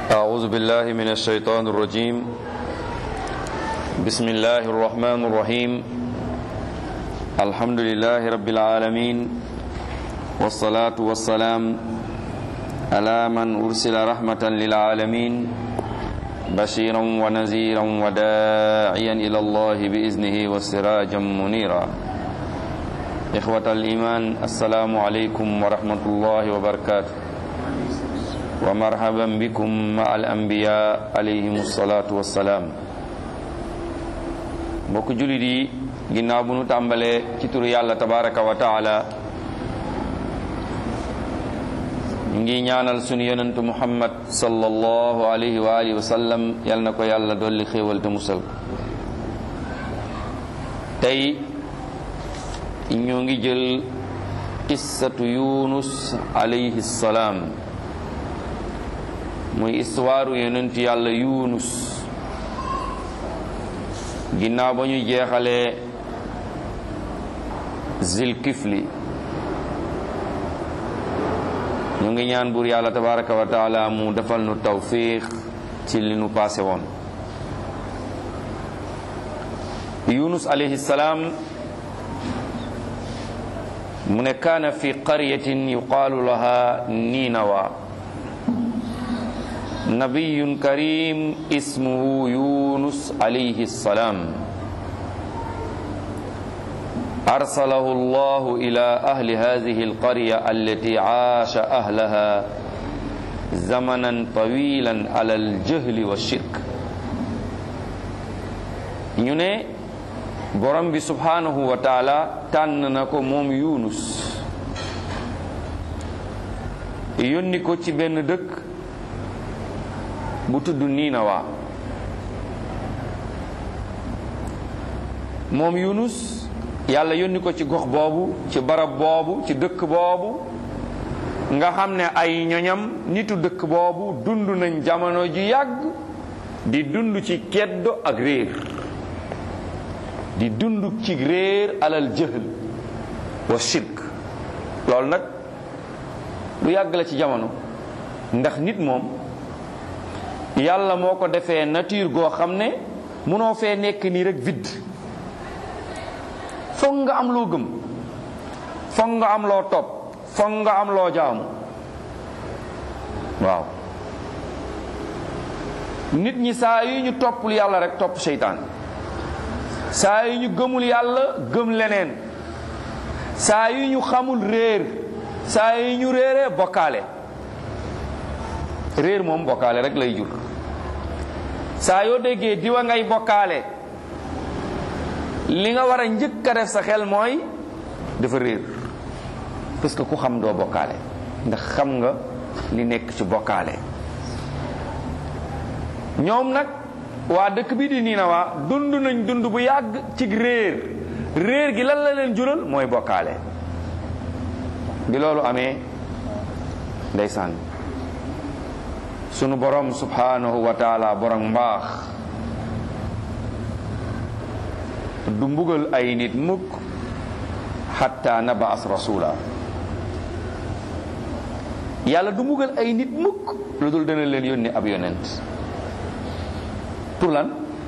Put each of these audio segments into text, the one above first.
أعوذ بالله من الشيطان الرجيم بسم الله الرحمن الرحيم الحمد لله رب العالمين والصلاة والسلام على من أرسل رحمة للعالمين بشيرا ونذيرا وداعيا إلى الله بإذنه وسراجا منيرا إخوة الإيمان السلام عليكم ورحمة الله وبركاته ومرحبا بكم مع الأنبياء عليهم الصلاة والسلام mbokk jullit yi ginnaaw bu nu tàmbalee ci turu yàlla tabaraka wa taala ñu ngi ñaanal sunu yonentu muhammad sallallahu alayhi wa alihi wa sallam yal na ko yàlla dolli xéewal te musal ko tey ñu ngi jël qissatu yunus alayhi salaam muy histoire yonentu yàlla yunus ginnaaw ba ñu jeexalee zilkifli ñu ngi ñaan buur yàlla tabaraka wa taala mu defal nu tawfiq ci li nu passé woon yunus alayhi salaam mu ne kaana fi qaryatin yuqaalu laha ninawa nabiyun karim ismuhu yunus alayhi salam أرسله الله إلى أهل هذه القرية التي عاش أهلها زمنا طويلا على الجهل والشرك ñu ne borom bi subhanahu wa taala tànn na ko moom Yunus yónni ko ci benn dëkk bu tudd Ninawa moom Yunus yàlla yónni ko ci gox boobu ci barab boobu ci dëkk boobu nga xam ne ay ñoñam nitu dëkk boobu dund nañ jamono ju yàgg di dund ci keddo ak réer di dund ci réer alal jëhl wa shirk loolu nag lu yàgg la ci jamono ndax nit moom yàlla moo ko defee nature goo xam ne munoo fee nekk nii rek vide foog nga am loo gëm foog nga am loo topp foog nga am loo jaamu waaw nit ñi saa yu ñu toppul yàlla rek topp seytaan saa yu ñu gëmul yàlla gëm leneen saa yu ñu xamul réer saa yu ñu réeree bokkaale réer moom bokkaale rek lay jur saa yoo déggee diwa ngay bokkaale li nga war a njëkk a def sa xel mooy dafa réer parce que ku xam doo bokkaale ndax xam nga li nekk ci bokkaale ñoom nag waa dëkk bi di Ninawa dund nañ dund bu yàgg ci réer réer gi lan la leen jural mooy bokkaale bi loolu amee ndeysaan sunu borom subhanahu wa taala borom mbaax du mbugal ay nit mukk xatta nabaas rasula yàlla du mbugal ay nit mukk lu dul dana leen yónni ab yonent pour lan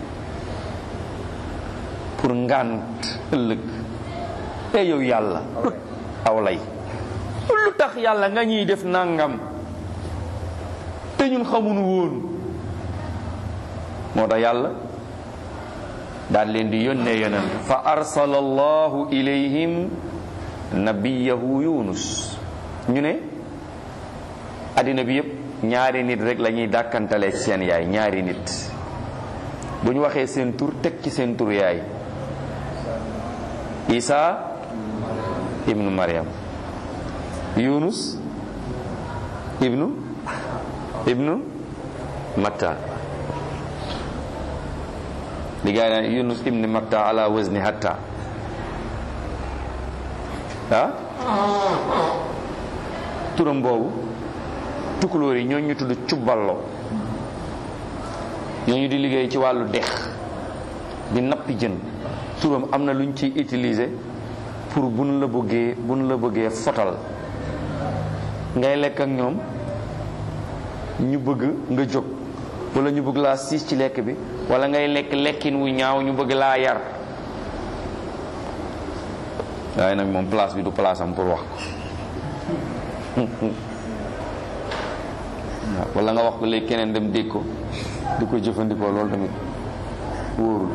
pour ngànt ëllëg te yow yàlla aw lay lu tax yàlla nga ñuy def nangam te ñun xamuñu woon moo tax yàlla daal leen di yónnee yonent fa arsala allahu ilayhim nabiyahu yunus ñu ne addina bi yëpp ñaari nit rek la ñuy dàkkantale ci seen yaay ñaari nit bu ñu waxee seen tur teg ci seen tur yaay isa ibnu maryam yunus ibnu ibnu matta li gaa yi naan yunus ibni matta ala wazni hatta ah turam boobu tukulóor yi ñooñu ñu tudd cubballo ñooñu di liggéey ci wàllu dex di nappi jën turam am na lu ñu ciy utiliser pour buñ la bëggee buñ la bëggee fotal ngay lekk ak ñoom ñu bëgg nga jóg wala ñu bëgg laa siis ci lekk bi wala ngay lekk lekkin wu ñaaw ñu bëgg laa yar waaye nag moom place bi du place am pour wax ko waaw wala nga wax ko léegi keneen dem dégg ko di ko jëfandikoo loolu tamit wóorul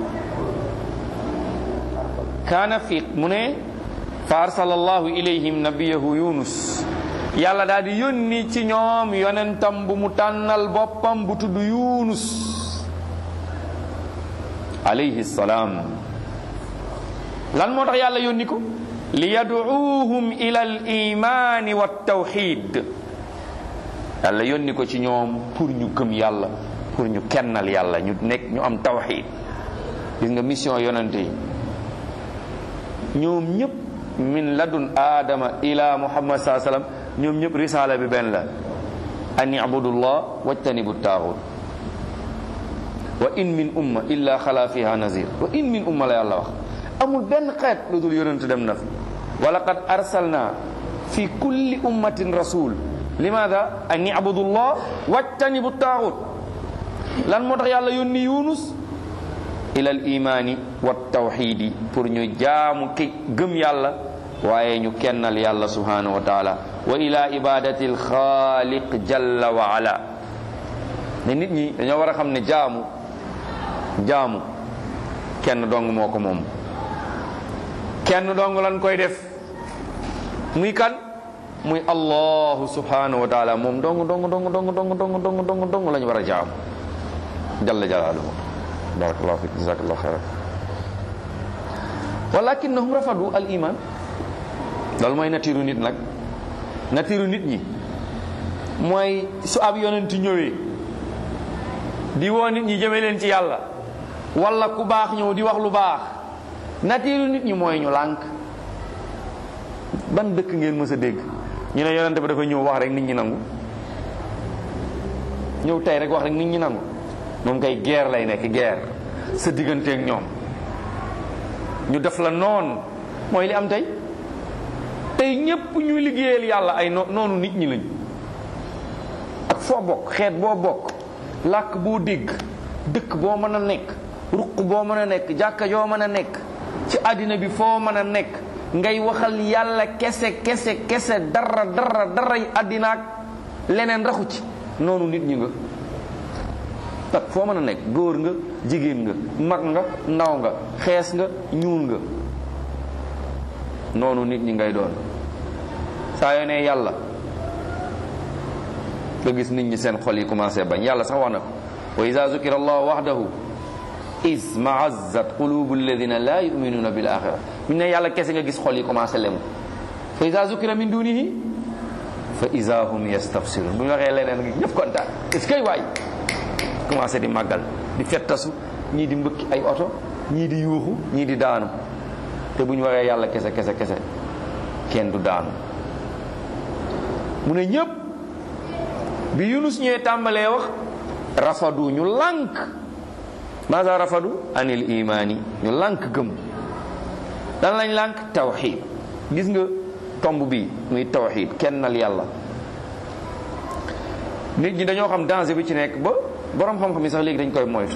kaana fi mu ne fa arsala allahu ilayhim nabiyahu yunus yàlla daal di yónni ci ñoom yonentam bu mu tànnal boppam bu tudd yunus alayhi salaam lan moo tax yàlla yónni ko li yaduuhum ila al imaani wa tawxid yàlla yónni ko ci ñoom pour ñu gëm yàlla pour ñu kennal yàlla ñu nekk ñu am tawxid gis nga mission yonente yi ñoom ñëpp min ladun aadama ila muhammad saa sallam ñoom ñëpp risaala bi benn la an ibudullah wajtanibu taaxut wa in min umma illa xala fiha nazir wa in min umma la yàlla wax amul benn xeet lu dul yonent dem na fi wa laqad arsalna fi kulli ummatin rasul limaada an ibudullah wajtanibu taaxut lan moo tax yàlla yónni yunus ila al imaani wa tawxidi pour ñu jaamu ki gëm yàlla waaye ñu kennal yàlla subhanahu wa taala wa ila ibadati al xaaliq jalla wa ala ne nit ñi dañoo war a xam ne jaamu jaamu kenn dong moo ko moom kenn dong lan koy def muy kan muy allahu subhanahu wa taala moom dong dong dong dong dong dong dong dong dong lañu war a jaamu jalla jalaaluhu barakallahu fik jazakallahu xayran walakinnahum rafadu al iman loolu mooy natiiru nit nag natiiru nit ñi mooy su ab yonent ñëwee di woo nit ñi jëme leen ci yàlla wala ku baax ñëw di wax lu baax natiiru nit ñi mooy ñu lànk ban dëkk ngeen mës a dégg ñu ne yonent ba dafa ñëw wax rek nit ñi nangu ñëw tey rek wax rek nit ñi nangu moom kay guerre lay nekk guerre sa digganteeg ñoom ñu def la noon mooy li am tey tey ñépp ñu liggéeyal yàlla ay noonu nit ñi lañ ak foo bokk xeet boo bokk làkk boo dégg dëkk boo mën a nekk ruq boo mën a nekk jàkka joo mën a nekk ci àddina bi foo mën a nekk ngay waxal yàlla kese kese kese dara dara dara yi àddina ak leneen raxu ci noonu nit ñi nga tak foo mën a nekk góor nga jigéen nga mag nga ndaw nga xees nga ñuul nga noonu nit ñi ngay doon saa yoo ne yàlla nga gis nit ñi seen xol yi commencé bañ yàlla sax wax na ko wa ida zukira allah wahdahu is maazzat qulubu alladina la yuminuna bil axira ñu ne yàlla kese nga gis xol yi commencé lemu fa ida zukira min dunihi fa ida hum yastafsirun bu ñu waxee leneen nga ñëpp kontaan est-ce que waay commencé di màggal di fettasu ñii di mbëkki ay oto ñii di yuuxu ñii di daanu te bu ñu waxee yàlla kese kese kese kenn du daanu mu ne ñëpp bi yunus ñëwee tàmbalee wax rafadu ñu lànk maasa rafadu anil imaani ñu lànk gëm dan lañ lànk tawxid gis nga tomb bi muy tawxid kennal yàlla nit ñi dañoo xam danger bi ci nekk ba borom xam-xam yi sax léegi dañ koy moytu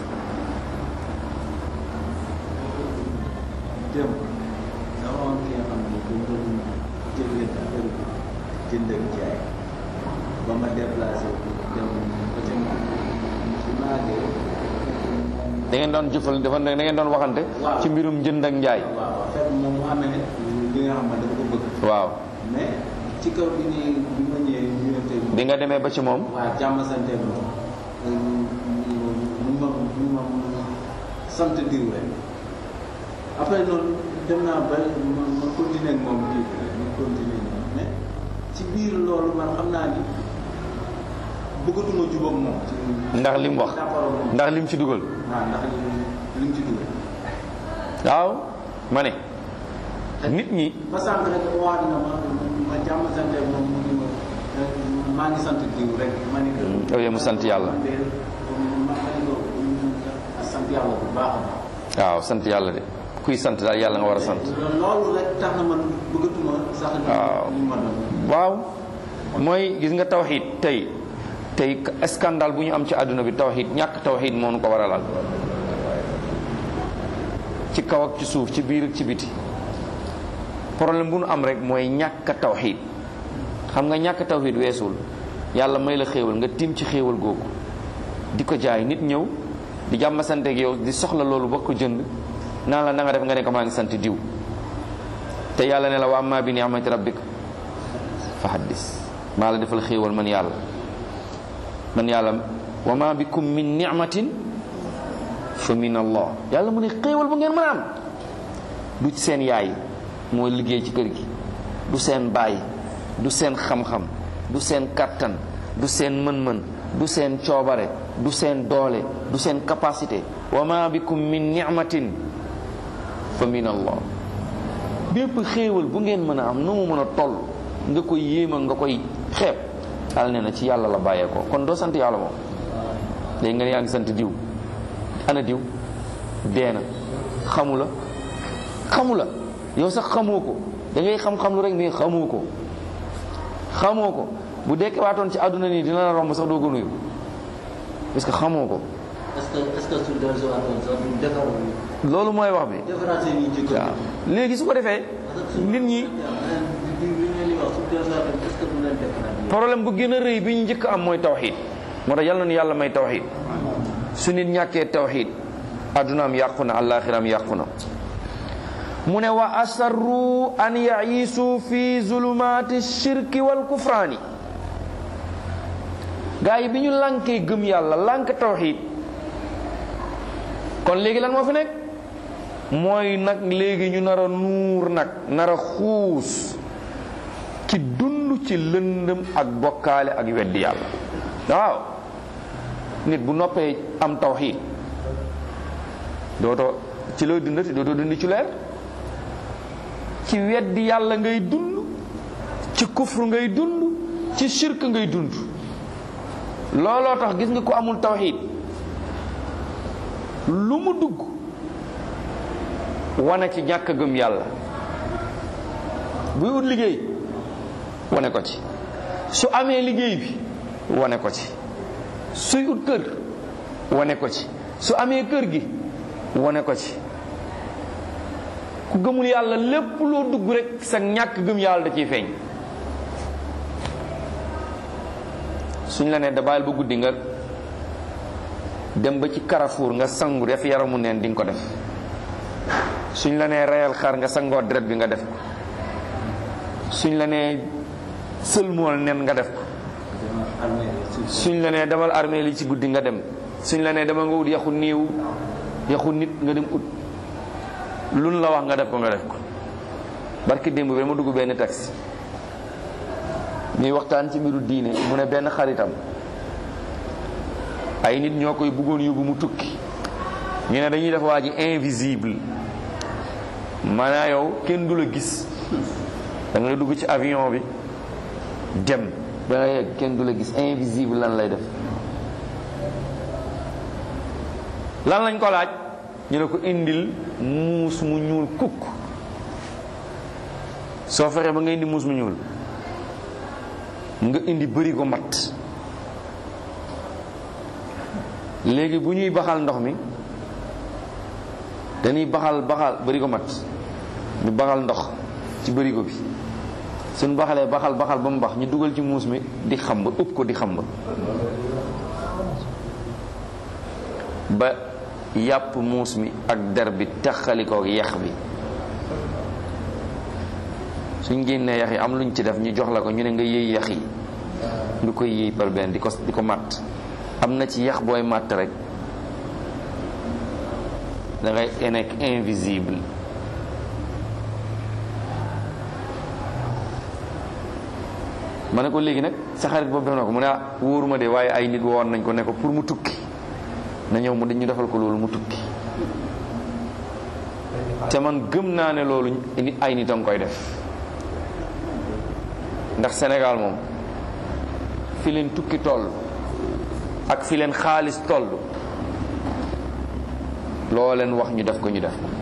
démb dama am ki nga xam ne dañ doon jëflante affaire jënd ak jaay ba ma déplacé dem ba ca ci maagee da ngeen doon jëfal dafa da ngeen doon waxante Waaw. ci mbirum jënd ak njaay waaw fekk moom mu amee ne li nga xam ne dafa ko bëgg waaw mais ci kaw bi ni bi ma ñëwee ñëwante bi nga demee ba ci moom waa jàmm sante moom mun ma mun ma sant diw rek après noonu dem naa ba ma ma continuer ak moom kii bi rek ma continuer ak moom mais ci biir loolu man xam naa ni bëggatuma jubóog moom. ci ndax lim wax d'accord ak moom. ndax lim ci dugal waaw ndax lim ci dugal. waaw ma ne nit ñi ba sànq rek waat na ma ma jàmm sante moom mu ni ma maa ngi sant diw rek ma ni ko. yow yee mu sant yàlla man de ma ma ni ko sant yàlla bu baax a baax. waaw sant yàlla de kuy sant daal yàlla nga war a sant loolu rek tax na man bëggatuma sax. Waaw. li ma doon. waaw mooy gis nga tawxiid tey tey scandale bu ñu am ci àdduna bi tawxid ñàkk tawxid moo nu ko waralal ci kaw ak ci suuf ci biir ak ci biti problème bu nu am rek mooy ñàkk tawxid xam nga ñàkk tawxid weesul yàlla may la xéewal nga tiim ci xéewal googu di ko jaay nit ñëw di jàmm sant ak yow di soxla loolu ba ko jënd naan la na nga def nga ne ko maa ngi sant diw te yàlla ne la wa amma bi ni'mati rabbika fa haddis maa la defal xéewal man yàlla man yàlla wa ma bikum min ni'matin fa min allah yàlla mu ne xéewal bu ngeen mën a am du ci seen yaay mooy liggéey ci kër gi du seen baay du seen xam-xam du seen kattan du seen mën-mën du seen coobare du seen doole du seen capacité wa ma bikum min ni'matin fa min allah bépp xéewal bu ngeen mën a am nu mu mën a toll nga koy yéema nga koy xeeb yàlla nee na ci yàlla la bàyyeekoo kon doo sant yàlla moom léegi nga ne yaa ngi sant diw ana diw dee na xamu la xamu la yow sax xamoo ko da ngay xam-xam lu rek mais xamoo ko xamoo ko bu dekkee waatoon ci àdduna nii dina la romb sax doo ko nuyu parce que xamoo ko est-ce que est-ce que su dellusiwaatoon sax du defar loolu mooy wax bi defaraat seen i jikko waaw léegi su ko defee nit ñi problème bu gën a rëy bi ñu njëkk am mooy tawxiid moo tax yàlla na yàlla may tawxiid su nit ñàkkee tawxiid addunaam yàqu na àllaaxiram yàqu na mu ne wa asarru an yaisu fi zulumaati shirki wal kufraani gaa yi bi ñu lànkee gëm yàlla lànk tawxiid kon léegi lan moo fi nekk mooy nag léegi ñu nar a nuur nag nar a xuus ci dund ci lëndëm ak bokkaale ak weddi yàlla waaw nit bu noppee am tawxiid dootoo ci looy dundati dootoo dundi ci leer ci weddi yàlla ngay dund ci kufru ngay dund ci shirk ngay dund looloo tax gis nga ko amul tawxiid lu mu dugg wane ci ñàkk gëm yàlla buy ut liggéey wane ko ci su amee liggéey bi wane ko ci suy ut kër wane ko ci su amee kër gi wane ko ci ku gëmul yàlla lépp loo dugg rek sa ñàkk gëm yàlla da ciy feeñ suñ la nee da bàyyil ba guddi nga dem ba ci Carrefour nga sangu def yaramu neen di nga ko def suñ la nee reyal xar nga sangoo deret bi nga def ko suñ la nee sëlmool nen nga def ko suñ la nee demal armée li ci guddi nga dem suñ la nee dama nga ut yaxu niiw yaxu nit nga dem ut luñ la wax nga def ko nga def ko barki démb bi dama dugg benn taxi ñuy waxtaan ci mbiru diine mu ne benn xaritam ay nit ñoo koy bëggoon yóbbu mu tukki ñu ne dañuy def waa ji invisible maanaa yow kenn du la gis da ngay dugg ci avion bi dem ba nga yegg kenn du la gis invisible lan lay def lan lañ ko laaj ñu ne ko indil muus mu ñuul kukk soo fexee ba nga indi muus mu ñuul nga indi bëri ko mat léegi bu ñuy baxal ndox mi dañuy baxal baxal bëri ko mat ñu baxal ndox ci bërigo bi suñ baxalee baxal baxal ba mu bax ñu dugal ci muus mi di xamba ëpp ko di xamba ba yàpp muus mi ak der bi taxali ko yax bi suñ génnee yax yi am luñ ci def ñu jox la ko ñu ne nga yëy yax yi nga koy yëy par benn di ko di ko matt am na ci yax booy matt rek da ngay nekk invisible ma ne ko léegi nag sa xarit boobu def na ko mu ne ah wóoruma de waaye ay nit woon nañ ko ne ko pour mu tukki na ñëw mu dañu defal ko loolu mu tukki te man gëm naa ne loolu ay nit a nga koy def ndax Sénégal moom fi leen tukki toll ak fi leen xaalis toll loo leen wax ñu def ko ñu def ko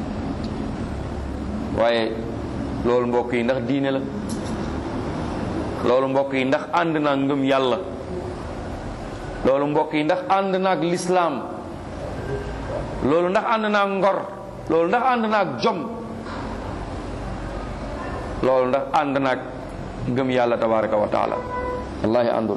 waaye loolu mbokk yi ndax diine la loolu mbokk yi ndax ànd naa ngëm yàlla loolu mbokk yi ndax ànd naag lislaam loolu ndax ànd naag ngor loolu ndax ànd naag jom loolu ndax ànd naag ngëm yàlla tabaraka wa taala wallahi àndul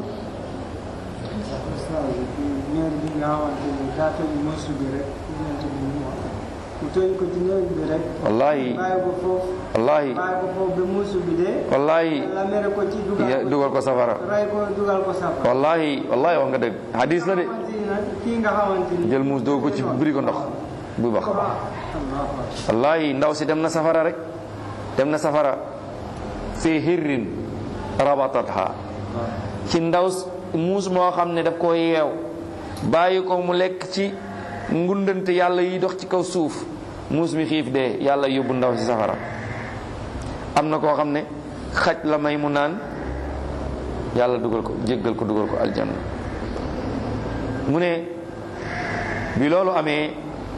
ñeer bi nga xamante ni daa tëj mësu bi rek yonent bi mu wax mu tëj ko ci ñeer bi rek wallahi bàyyi ko foofu wallahi bàyyi ko foofu ba mësu bi dee wallahi la mere ko ci ya- dugal dugal ko safara ray ko dugal ko safara wallahi wallahi wax nga dëgg hadis la de xamante ni nag kii nga xamante ni jël muus doo ko ci buri ko ndox bu bax Allahu akbar wallahi ndaw si dem na safara rek dem na safara fi hirrin rabatatha ci ndaw s- muus moo xam ne daf ko yeew bàyyi ko mu lekk ci ngundante yàlla yi dox ci kaw suuf muus mi xiif dee yàlla yóbbu ndaw si safara am na koo xam ne xaj la may mu naan yàlla dugal ko jéggal ko dugal ko aljanna mu ne bi loolu amee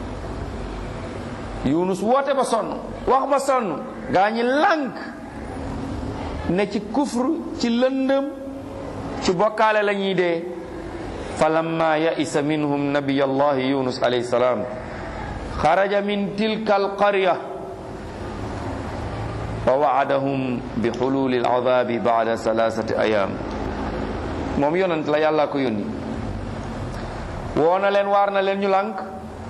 yunus woote ba sonn wax ba sonn gaa ñi lànk ne ci kufr ci lëndëm ci bokkaale la ñuy dee falamma yaisa minhum nabiy allahi yunus alayhi salam xaraja min tilka alqarya wa waadahum bi xululi aladabi bada salasati ayam moom yonent la yàlla ko yónni woo na leen waar na leen ñu lànk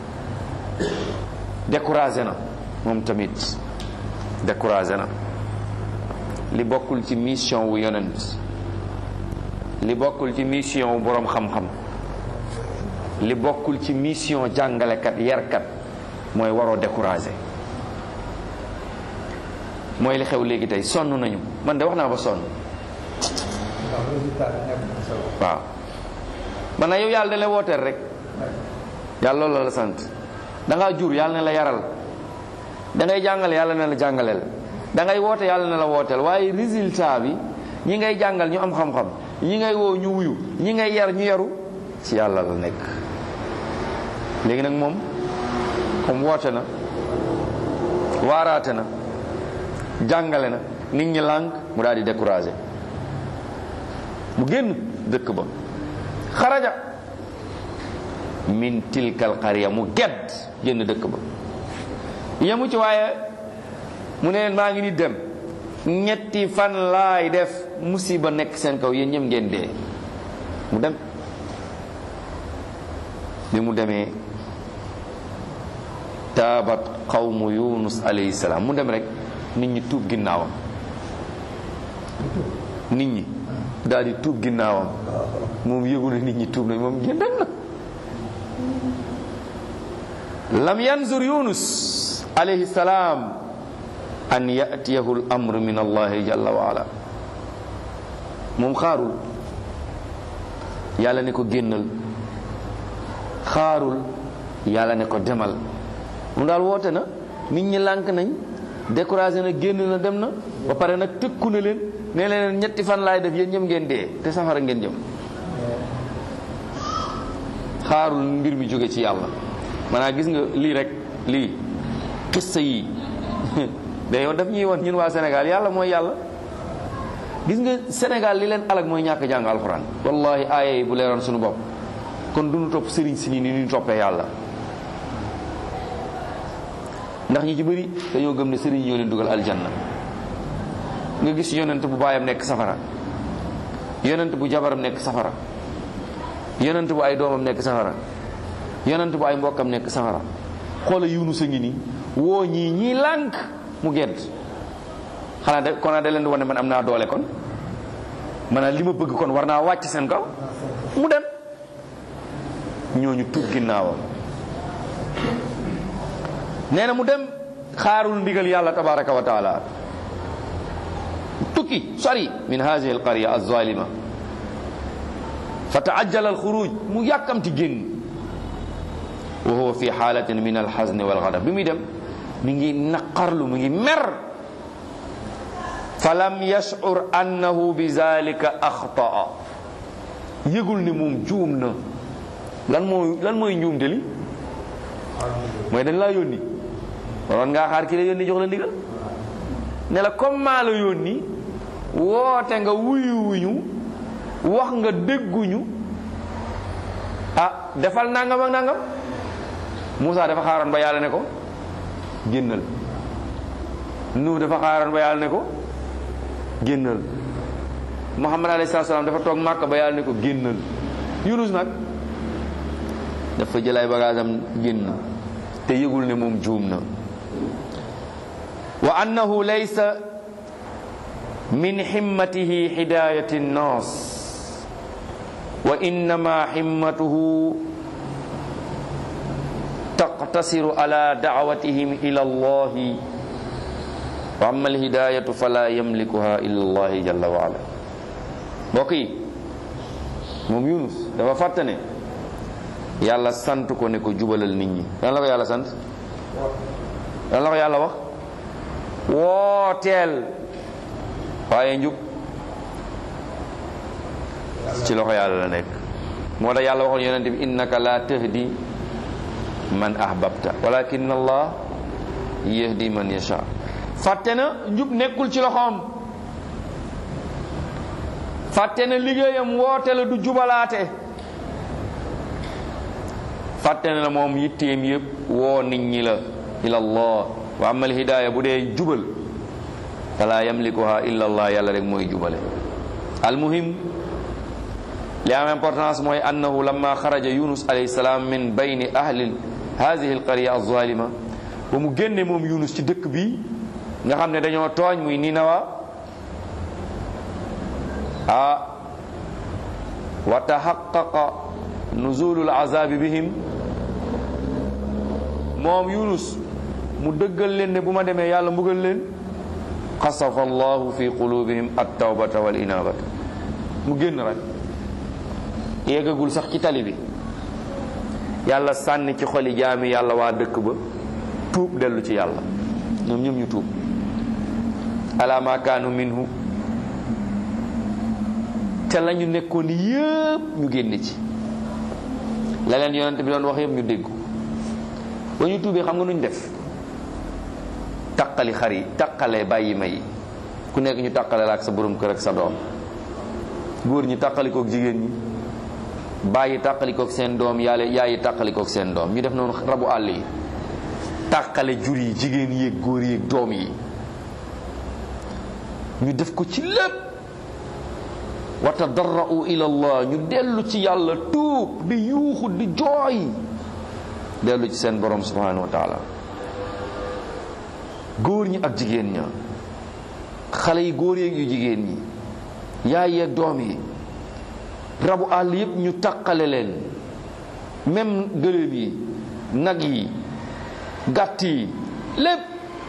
découragé na moom tamit découragé na li bokkul ci mission wu yonent li bokkul ci mission wu boroom xam-xam li bokkul ci mission jàngalekat yarkat mooy waroo découragé mooy li xew léegi tey sonn nañu man de wax naa ba sonn waaw man na yow yàlla da la wooteel rek yàlla loolu la sant da ngaa jur yàlla ne la yaral da ngay jàngale yàlla ne la jàngaleel da ngay woote yàlla ne la wooteel waaye résultat bi ñi ngay jàngal ñu am xam-xam ñi ngay woo ñu wuyu ñi ngay yar ñu yaru ci yàlla la nekk léegi nag moom comme woote na waaraate na jàngale na nit ñi lànk mu daal di découragé mu génn dëkk ba xaraja min tilkal qarya mu gedd génn dëkk ba yemu ci waaye mu ne leen maa ngi ni dem ñetti fan laay def musiba nekk seen kaw yéen ñëm ngeen dee mu dem bi mu demee taabat qawmu yunus alayhi salaam mu dem rek nit ñi tuub ginnaawam nit ñi daal di tuub ginnaawam moom yëgu na nit ñi tuub nañ moom génn dem na lam yanzur yunus alayhi salaam an yatiyahu l amr min allahi jalla wa ala moom xaarul yàlla ne ko génnal xaarul yàlla ne ko demal mu daal woote na nit ñi lànk nañ découragé na génn na dem na ba pare nag tëkku na leen ne leen ñetti fan laay def yéen ñëm ngeen dee te safara ngeen jëm xaarul mbir mi jóge ci yàlla maanaam gis nga lii rek lii xissa yi mais yow daf ñuy won ñun waa Sénégal yàlla mooy yàlla gis nga Sénégal li leen alag mooy ñàkk jàng alxuraan wallahi aaya yi bu leeroon suñu bopp kon duñu topp sëriñ si nii ni ñu toppee yàlla ndax ñi ci bëri dañoo gëm ne sëriñ ñoo leen dugal aljanna nga gis yonent bu baayam nekk safara yonent bu jabaram nekk safara yonent bu ay doomam nekk safara yonent bu ay mbokkam nekk safara xoola yunus a ngi nii woo ñii ñii lànk mu gedd xanaa de kon da leen di wane man am naa doole kon maanaam li ma bëgg kon war naa wàcc seen kaw mu dem ñooñu tuub ginnaawam nee na mu dem xaarul ndigal yàlla tabaraka wa taala tukki sori min hadihi alqarya alzalima fa taajjala alxuruj mu yàkkamti génn wa huwa fi xaalatin min alxazni walgadab bi muy dem mi ngi naqarlu mi ngi mer fa lam yashcur annahu bi zalika axtaa yëgul ni moom juum na lan mooy lan mooy njuum te li mooy dañ laa yónni waroon ngaa xaar ki la yónni jox la ndigal ne la comme maa la yónni woote nga wuyuwuñu wax nga dégguñu defal nangam ak nangam Moussa dafa xaaroon ba yàlla ne ko génnal Nuh dafa xaaroon ba yàlla ne ko génnal Muhammad alayhi salaam dafa toog màkk ba yàlla ne ko génnal Yunus nag dafa jël ay bagage am génn te yëgul ne moom juum na wa annahu laysa min himmatihi hidayati nnas wa innama himmatuhu taqtasiru ala da'watihim ila allahi wa amma alhidayatu fala yamlikuha illa allahi jalla wa ala mbokk yi moom Yunus dafa fàtte ne yàlla sant ko ne ko jubalal nit ñi lan la ko yàlla sant lan la ko yàlla wax wooteel waaye njub ci loxo yàlla la nekk moo tax yàlla waxoon yonente bi innaka la tahdi man ahbabta walakin allah yahdi man yasha fàtte na njub nekkul ci loxoom fàtte na liggéeyam woote la du jubalaate fàtte na moom yitteem yëpp woo nit ñi la ila allah wa amal hidaaya bu dee jubal fala yamlikuha illa allah yàlla rek mooy jubale almuhim li am importance mooy annahu lamma xaraja yunus alayhi salaam min bayni ahli hadihi alqarya alzalima ba mu génne moom yunus ci dëkk bi nga xam ne dañoo tooñ muy ninawa ah wa taxaqaqa nuzulul azabi bihim moom yunus mu dëggal leen ne bu ma demee yàlla mbugal leen xasafa allahu fi qulubihim at-tawbata wal inabata mu génn rek yeggagul sax ci tali bi yàlla sànni ci xoli jaami yàlla waa dëkk ba tuub dellu ci yàlla ñoom ñoom ñu tuub ala ma kaanu minhu te la ñu nekkoon yëpp ñu génne ci la leen yonent bi doon wax yëpp ñu dégg ba ñu tuubee xam nga nuñ def taqali xar yi taqale bàyyi ma yi ku nekk ñu taqale la ak sa borom kër ak sa doom góor ñi taqalikook jigéen ñi bàyyi taqalikook seen doom yàlla yaayi taqalikook seen doom ñu def noonu rabu àll yi taqale jur yi jigéen yéeg góor yéeg doom yi ñu def ko ci lépp wa tadarra'u ila allah ñu dellu ci yàlla tuub di yuuxu di jooy dellu ci seen borom subhanahu wa taala góor ñi ak jigéen ña xale yi góor yeeg yu jigéen ñi yaay yeeg doom yi rabu àll yépp ñu taqale leen même gëléem yi nag yi gàtt yi lépp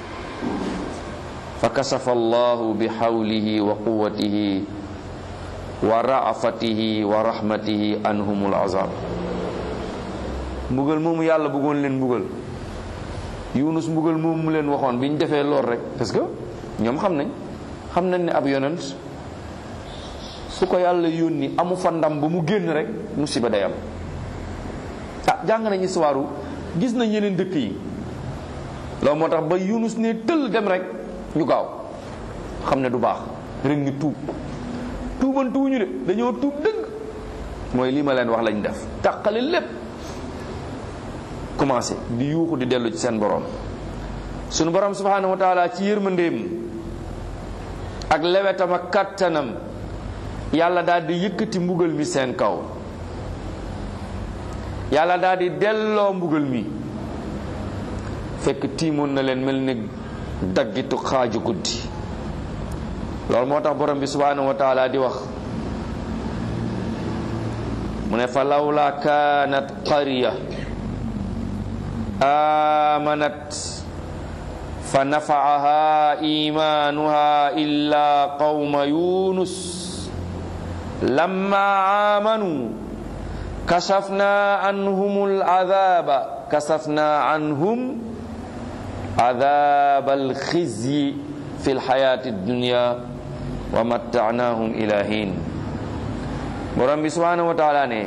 fa kasafa allahu bi xawlihi wa quwatihi wa raafatihi wa rahmatihi anhumul azab mbugal moomu yàlla bëggoon leen mbugal yunus mbugal moomu mu leen waxoon bi ñu defee lool rek parce que ñoom xam nañ xam nañ ne ab yonent su ko yàlla yónni amu fa ndam ba mu génn rek musiba day am ah jàng nañ histoire gis nañ yeneen dëkk yi loolu moo tax ba yunus ne tëll dem rek ñu gaaw xam ne du baax rek ñu tuub tuubantuwuñu de dañoo tuub dëgg mooy lii ma leen wax lañ def tàqale lépp commencé di yuuxu di dellu ci seen borom sunu borom subhanahu wa taala ci yërmandeem ak lewetam ak kattanam yàlla daal di yëkkati mbugal mi seen kaw yàlla daal di delloo mbugal mi fekk tiimoon na leen mel ni daggitu xaaju guddi loolu moo tax borom bi subhanahu wa taala di wax mu ne fa lawla kaanat qarya amanat fa nafaaha imanuha illa qawma yunus lamma amanu kashafna anhum al'adaba kashafna anhum عذاب الخزي في الحياة الدنيا ومتعناهم إلى حين borom bi subhanahu wa taala ne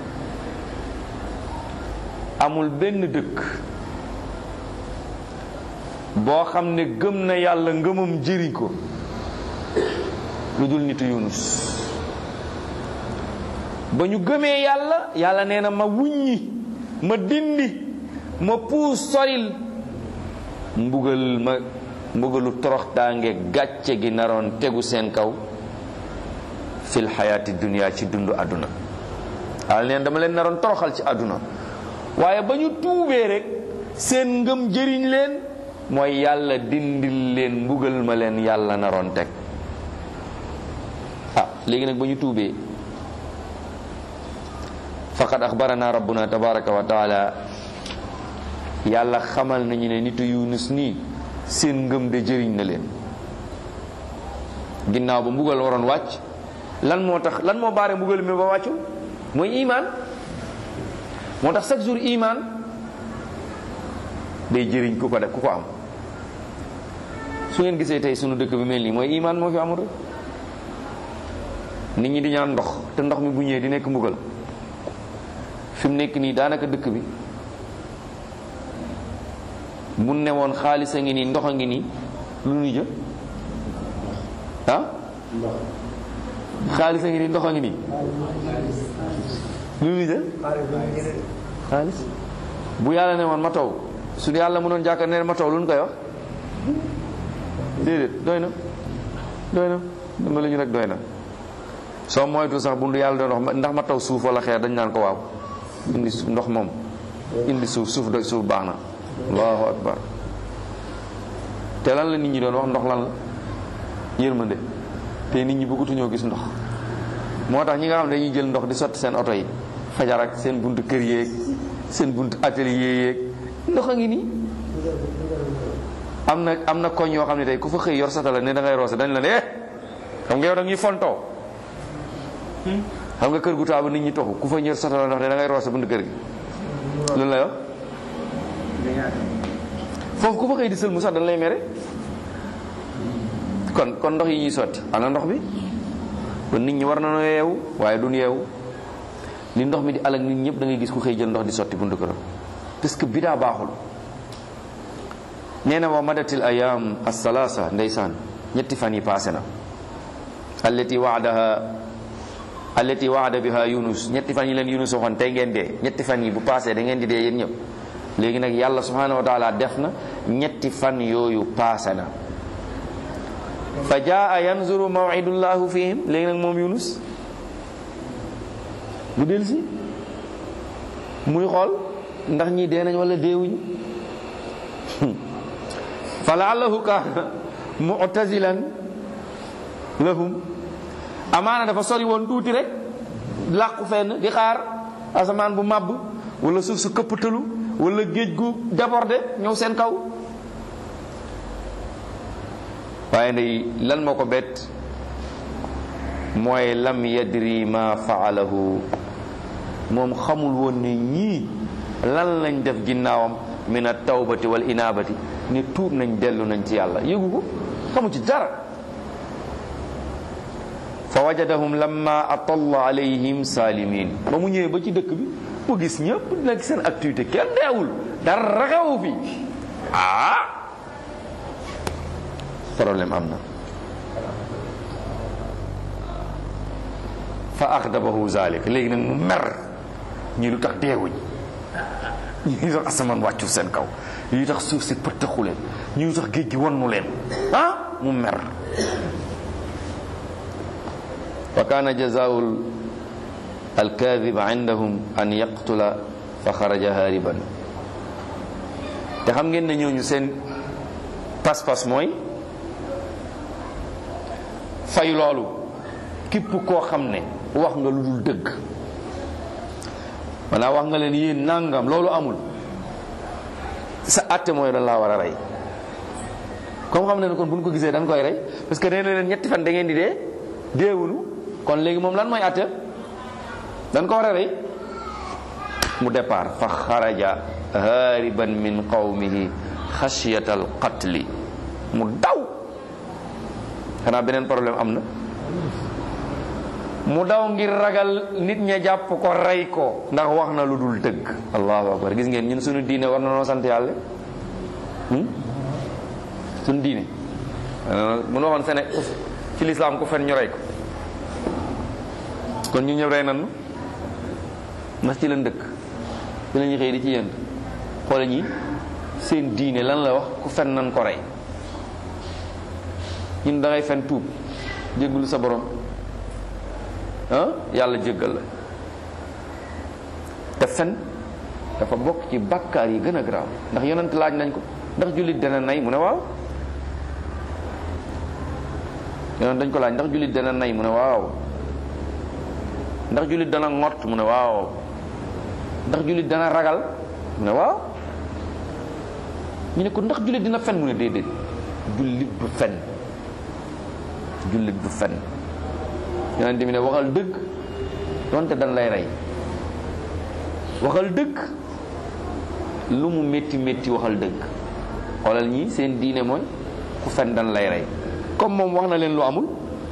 amul benn dëkk boo xam ne gëm na yàlla ngëmam jëriñ ko lu dul nitu yunus ba ñu gëmee yàlla yàlla nee na ma wuññi ma dindi ma puus soril mbugal ma mbugalu toroxtaange gàcce gi naroon tegu seen kaw fil xayaati dunia ci dundu àdduna yàlla neen dama leen naroon toroxal ci àdduna waaye ba ñu tuubee rek seen ngëm jëriñ leen mooy yàlla dindil leen mbugal ma leen yàlla naroon teg ah léegi nag ba ñu tuubee faqad axbarana rabbuna tabaraka wa taala yàlla xamal nañu ne nitu yunus nii seen ngëm de jëriñ na leen ginnaaw ba mbugal waroon wàcc lan moo tax lan moo baare mbugal mi ba wàccul mooy iman moo tax chaque jour iman day jëriñ ku ko def ku ko am su ngeen gisee tey sunu dëkk bi mel nii mooy iman moo fi amul rek nit ñi di ñaan ndox te ndox mi bu ñëwee di nekk mbugal fi mu nekk nii daanaka dëkk bi bu ne woon xaalis a ngi nii ndox a ngi nii lu ñu jël ah xaalis a ngi nii ndox a ngi nii lu ñu jël xaalis bu yàlla ne woon ma taw su yàlla mënoon jàkkaar ne ma taw lu ñu koy wax déedéet doy na doy na dama la ñu rek doy na soo moytu sax bu yàlla doon wax ndax ma taw suuf wala xeer dañ naan ko waaw indi ndox moom indi suuf suuf doy suuf baax na allahu akbar te lan la nit ñi doon wax ndox lan la yërmande te nit ñi bëggatuñoo gis ndox moo tax ñi nga xam ne dañuy jël ndox di sotti seen oto yi fajar ak seen buntu kër yeeg seen buntu atelier yeeg ndox a ngi nii am na am na koñ yoo xam ne tey ku fa xëy yor satala ne da ngay roose dañ la ne eh xam nga yow da ñuy fontoo xam nga kër gu taabu nit ñi toxu ku fa ñër satala ndox ne da ngay roose buntu kër gi loolu lay wax foofu ku fa xëy di sël mu sax dañ lay mere kon kon ndox yi ñuy sotti ana ndox bi kon nit ñi war na noo yeewu waaye duñ yeewu li ndox mi di alak nit ñëpp da ngay gis ku xëy jël ndox di sotti buntu këram parce que bidaa baaxul nee na wa madatil ayam asalaasa ndeysaan ñetti fan yi paase na allati waadaha allati waada biha yunus ñetti fan yi leen yunus waxoon tey ngeen dee ñetti fan yi bu paasee da ngeen di dee yéen ñëpp léegi nag yàlla subhanahu wa taala def na ñetti fan yooyu paase na fa jaa yanzuru mawidullahu fihim léegi nag moom yunus bu del si muy xool ndax ñii dee nañ wala deewuñu fa laallahu kaana mu'tazilan lahum amaana dafa sori woon tuuti rek làqu fenn di xaar asamaan bu màbb wala suuf su këppatalu wala géej gu débordé ñëw seen kaw waaye ndey lan moo ko bett mooy lam yadri ma faalahu moom xamul woon ne ñii lan lañ def ginnaawam min a tawbati wal inaabati ne tuub nañ dellu nañ ci yàlla yëgu ko xamu ci dara fa wajadahum lamma atalla alayhim salimin ba mu ñëwee ba ci dëkk bi mu gis ñëpp nekk seen activité kenn deewul dara xewu fi ah problème am na fa axdabahu zalik léegi nag mu mer ñii lu tax deewuñ ñii lu tax asamaan wàccu seen kaw ñii lu tax suuf si pëttaxu leen ñii lu tax géej gi wannu leen ah mu mer wa kaana jazaa'u alkaadib indahum an yaqtula fa xaraja haariban te xam ngeen ne ñooñu seen pas-pas mooy fay loolu képp koo xam ne wax nga lu dul dëgg maanaam wax nga leen yéen nangam loolu amul sa àtte mooy dañ laa war a rey comme xam ne kon bu ñu ko gisee dañ koy rey parce que nee na leen ñetti fan da ngeen di dee deewunu kon léegi moom lan mooy àtte dañ ko war a rey mu départ fa xaraja haariban min qawmihi xasiyata al qatli mu daw xanaa beneen problème am na mu daw ngir ragal nit ña jàpp ko rey ko ndax wax na lu dul dëgg allahu akbar gis ngeen ñun suñu diine war na noo sant yàlla suñu diine mun waxoon sene ci lislaam ku fen ñu rey ko kon ñu ñëpp rey nan ndax ci lañ dëkk ci lañuy xëy di ci yënd xoola ñi seen diine lan la wax ku fen nan ko rey ñun da ngay fen tuub jéggulu sa borom ah yàlla jéggal la te fen dafa bokk ci bàkkaar yi gën a garaaw ndax yonent laaj nañ ko ndax jullit dana nay mu ne waaw yonent dañ ko laaj ndax jullit dana nay mu ne waaw ndax jullit dana ngott mu ne waaw ndax jullit dana ragal mu ne waaw ñu ne ko ndax jullit dina fen mu ne déedéet jullit du fen jullit du fen yonent bi ne waxal dëgg donte dan lay rey waxal dëgg lu mu métti métti waxal dëgg xoolal ñi seen diine mooy ku fen dan lay rey comme moom wax na leen lu amul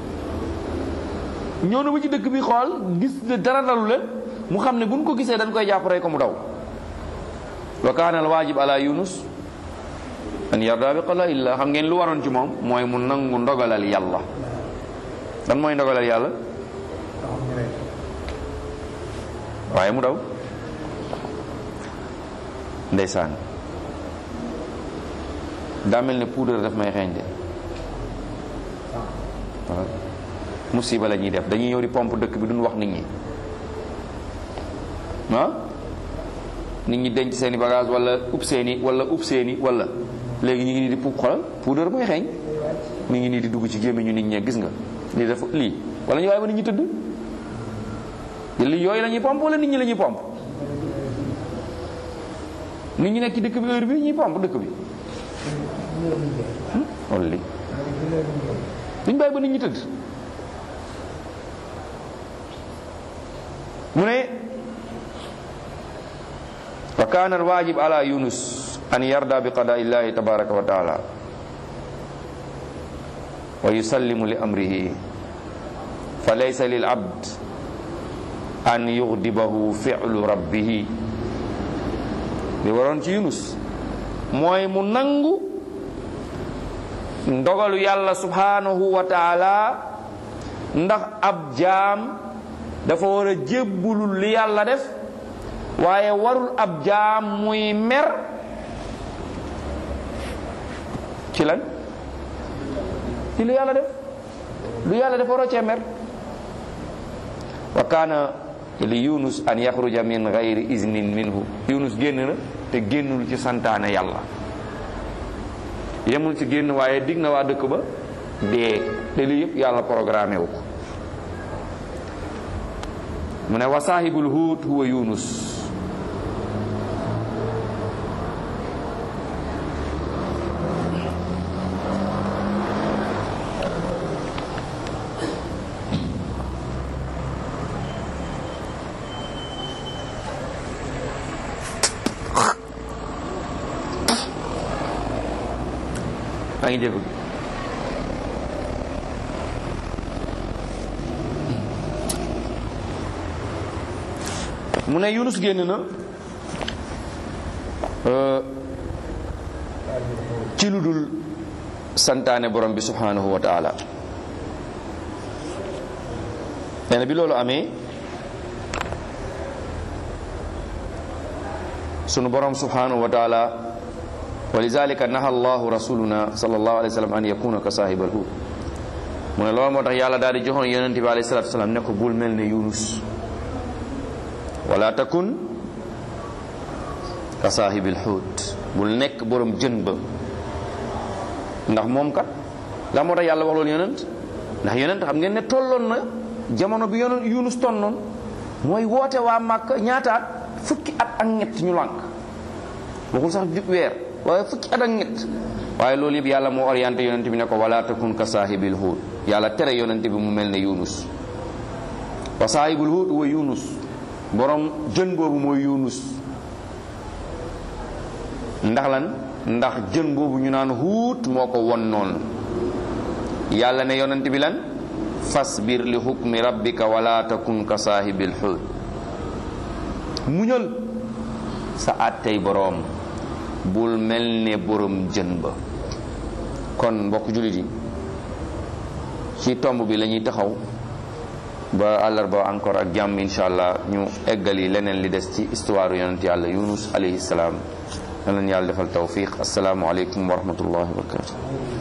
ñëw na ba ci dëkk bi xool gis ne dara dalu leen mu xam ne buñ ko gisee dañ koy jàpp rey ko mu daw wa kaana al waajib ala yunus an yarda bi qada illa xam ngeen lu waroon ci moom mooy mu nangu ndogalal yàlla dan mooy ndogalal yàlla waaye mu daw ndeysaan daa mel ne poudre daf may xeeñ de waaw musiba la ñuy def dañuy ñëw di pompe dëkk bi duñ wax nit ñi ah nit ñi denc seeni bagage wala ub seeni wala ub seeni wala léegi ñu ngi nii di pu xolal poudre mooy xeeñ mi ngi nii di dugg ci gémmiñu nit ñee gis nga lii dafa lii wala ñu waaye ba nit ñi tëdd lii yooyu la ñuy pompe wala nit ñi la ñuy pompe nit ñi nekk ci dëkk bi heure bi ñuy pompe dëkk bi wala lii duñ bàyyi ba nit ñi tëdd mu ne wa kaana alwaajib ala yunus an yarda bi qadaa illahi tabaraka wa taala wa yusallimu li amrihi fa laysa lil abd an yughdibahu fi'lu rabbihi li waroon ci yunus mooy mu nangu ndogalu yàlla subhanahu wa taala ndax ab jaam dafa war a jébbulul li yàlla def waaye warul ab jaam muy mer ci lan ci lu yàlla def lu yàlla def waroo cee mer wa kaana li yunus an yaxruja min gayri iznin minhu yunus génn na te génnul ci santaane yàlla yemul ci génn waaye dig na waa dëkk ba dee te lii yëpp yàlla programmé wu ko mu ne wa saahibul huut huwa yunus maa ngi jégalu mu ne Yunus génn na ci lu dul santaane borom bi subhanahu wa taala nee na bi loolu amee sunu borom subhanahu wa taala wa lidalika naha allahu rasuluna sallallahu alayhi wa sallam an yakuna ka sahibal hut mu ne loolu moo tax yàlla daal di joxoon yonente bi alayhi salatu salaam ne ko bul mel ne Yunus wala takun ka saahibil xuut bul nekk borom jën ba ndax moom kat la moo tax yàlla wax loolu yonent ndax yonent xam ngeen ne tolloon na jamono bi yonent Yunus tonnoon mooy woote waa Màkk ñaataat fukki at ak ñett ñu lànk waxul sax jub weer waaye fukki at ak ñett waaye loolu yëpp yàlla moo orienté yonent bi ne ko wala takun ka saahibil xuut yàlla tere yonent bi mu mel ne Yunus wa saahibul xuut wa Yunus borom jën boobu mooy yunus ndax lan ndax jën boobu ñu naan huut moo ko won noonu yàlla ne yonent bi lan fasbir li hukmi rabbika wala takun ka saahibil xuut muñal sa àttey boroom bul mel ne borom jën ba kon mbokk jullit yi ci tomb bi la ñuy taxaw ba àllarba encore ak jàmm insha allah ñu eggali leneen li des ci histoire yonent yàlla yunus alayhi salaam yal nañu yàlla defal tawfiq asalaamu aleykum wa rahmatullahi wa barakatu